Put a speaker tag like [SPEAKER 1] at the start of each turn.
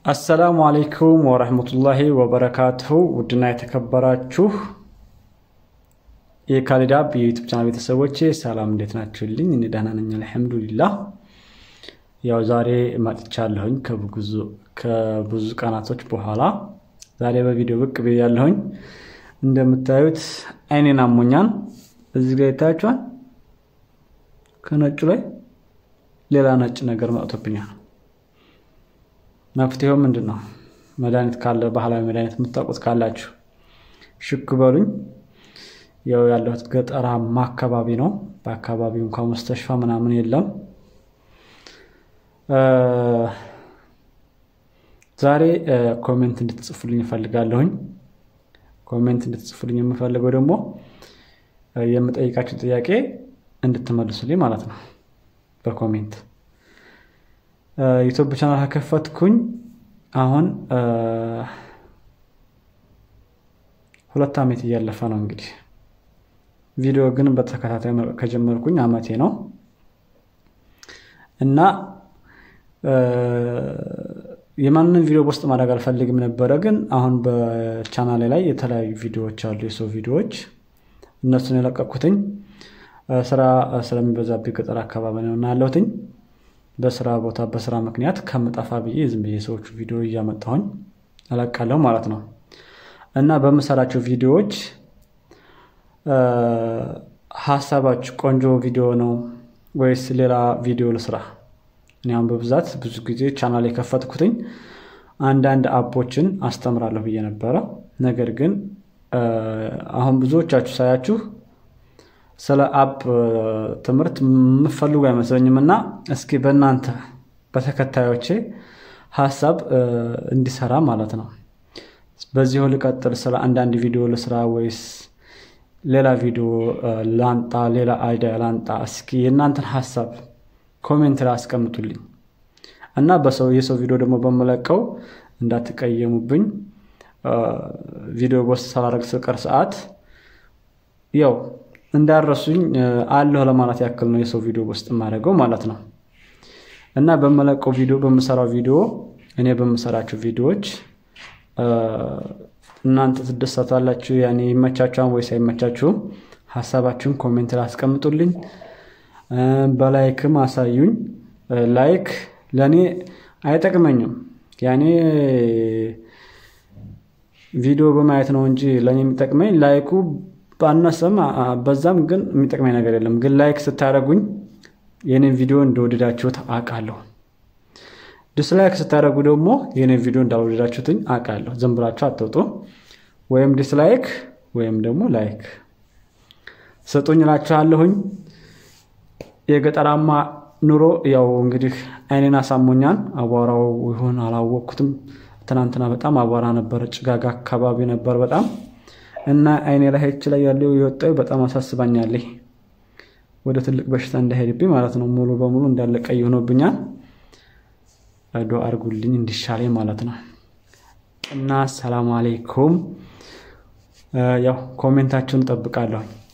[SPEAKER 1] አሰላሙ አሌይኩም ወረህመቱላሂ ወበረካቱሁ ውድና የተከበራችሁ የካሊዳብ የዩቱብ ቻናል ቤተሰቦቼ ሰላም እንዴት ናችሁልኝ? እኔ ደህና ነኝ አልሐምዱሊላህ። ያው ዛሬ መጥቻለሁኝ ከብዙ ቀናቶች በኋላ ዛሬ በቪዲዮ ብቅ ብያለሁኝ። እንደምታዩት አይኔን አሞኛል። እዚህ ጋር ይታያችኋል። ከነጩ ላይ ሌላ ነጭ ነገር መጥቶብኛል። መፍትሄው ምንድን ነው? መድኃኒት ካለ ባህላዊ መድኃኒት የምታውቁት ካላችሁ ሽክ በሉኝ። ያው ያለሁት ገጠራማ አካባቢ ነው። በአካባቢው እንኳ መስተሽፋ ምናምን የለም። ዛሬ ኮሜንት እንድትጽፉልኝ እፈልጋለሁኝ። ኮሜንት እንድትጽፉልኝ የምፈልገው ደግሞ የምጠይቃችሁ ጥያቄ እንድትመልሱልኝ ማለት ነው በኮሜንት ዩቱብ ቻናል ከከፈትኩኝ አሁን ሁለት ዓመት እያለፈ ነው። እንግዲህ ቪዲዮ ግን በተከታታይ ከጀመርኩኝ ዓመቴ ነው እና የማንንም ቪዲዮ ውስጥ ማድረግ አልፈልግም ነበረ። ግን አሁን በቻናሌ ላይ የተለያዩ ቪዲዮዎች አሉ፣ የሰው ቪዲዮዎች እነሱን የለቀኩትኝ ስራ ስለሚበዛብኝ ገጠር አካባቢ ነው እና ያለሁትኝ በስራ ቦታ በስራ ምክንያት ከምጠፋ ብዬ ዝም ብዬ ሰዎቹ ቪዲዮ እያመጣሁኝ እለቃለሁ ማለት ነው እና በምሰራቸው ቪዲዮዎች ሀሳባችሁ ቆንጆ ቪዲዮ ነው ወይስ ሌላ ቪዲዮ ልስራ? እኔ አሁን በብዛት ብዙ ጊዜ ቻናል የከፈትኩትኝ አንዳንድ አፖችን አስተምራለሁ ብዬ ነበረ። ነገር ግን አሁን ብዙዎቻችሁ ሳያችሁ ስለ አፕ ትምህርት የምፈልጉ አይመስለኝም እና እስኪ በእናንተ በተከታዮቼ ሀሳብ እንዲሰራ ማለት ነው በዚሁ ልቀጥል፣ ስለ አንዳንድ ቪዲዮ ልስራ ወይስ ሌላ ቪዲዮ ላንጣ፣ ሌላ አይዲያ ላንጣ? እስኪ የእናንተን ሀሳብ ኮሜንት ላይ አስቀምጡልኝ እና በሰው የሰው ቪዲዮ ደግሞ በመለቀው እንዳትቀየሙብኝ። ቪዲዮ ቦስት ሳላደርግ ስቀር ሰዓት ያው እንዳረሱኝ አለሁ ለማለት ያክል ነው የሰው ቪዲዮ ውስጥ የማደርገው ማለት ነው። እና በመለቀው ቪዲዮ በምሰራው ቪዲዮ እኔ በምሰራቸው ቪዲዮዎች እናንተ ትደሰታላችሁ፣ ያኔ ይመቻችኋን ወይስ አይመቻችሁም? ሀሳባችሁን ኮሜንት ላይ አስቀምጡልኝ። በላይክም አሳዩኝ። ላይክ ለእኔ አይጠቅመኝም። ያኔ ቪዲዮ በማየት ነው እንጂ ለእኔ የሚጠቅመኝ ላይኩ ባነሰም በዛም ግን የሚጠቅመኝ ነገር የለም። ግን ላይክ ስታደረጉኝ የኔን ቪዲዮ እንደወደዳችሁት አውቃለሁ። ዲስላይክ ስታደረጉ ደግሞ የኔን ቪዲዮ እንዳልወደዳችሁትኝ አውቃለሁ። ዝም ብላችሁ አትውጡ። ወይም ዲስላይክ ወይም ደግሞ ላይክ ስጡኝ እላችኋለሁኝ። የገጠራማ ኑሮ ያው እንግዲህ አይኔን አሳሞኛል። አቧራው ይሆን አላወቅኩትም። ትናንትና በጣም አቧራ ነበር፣ ጭጋጋ አካባቢ ነበር በጣም እና አይኔ ላይ ሄች ላይ ያለው የወጣው በጣም አሳስባኛለኝ። ወደ ትልቅ በሽታ እንዳይሄድብኝ ማለት ነው። ሙሉ በሙሉ እንዳለ ቀይ ሆኖብኛል። ዶ አድርጉልኝ እንዲሻለኝ ማለት ነው። እና ሰላም አሌይኩም። ያው ኮሜንታችሁን ጠብቃለሁኝ።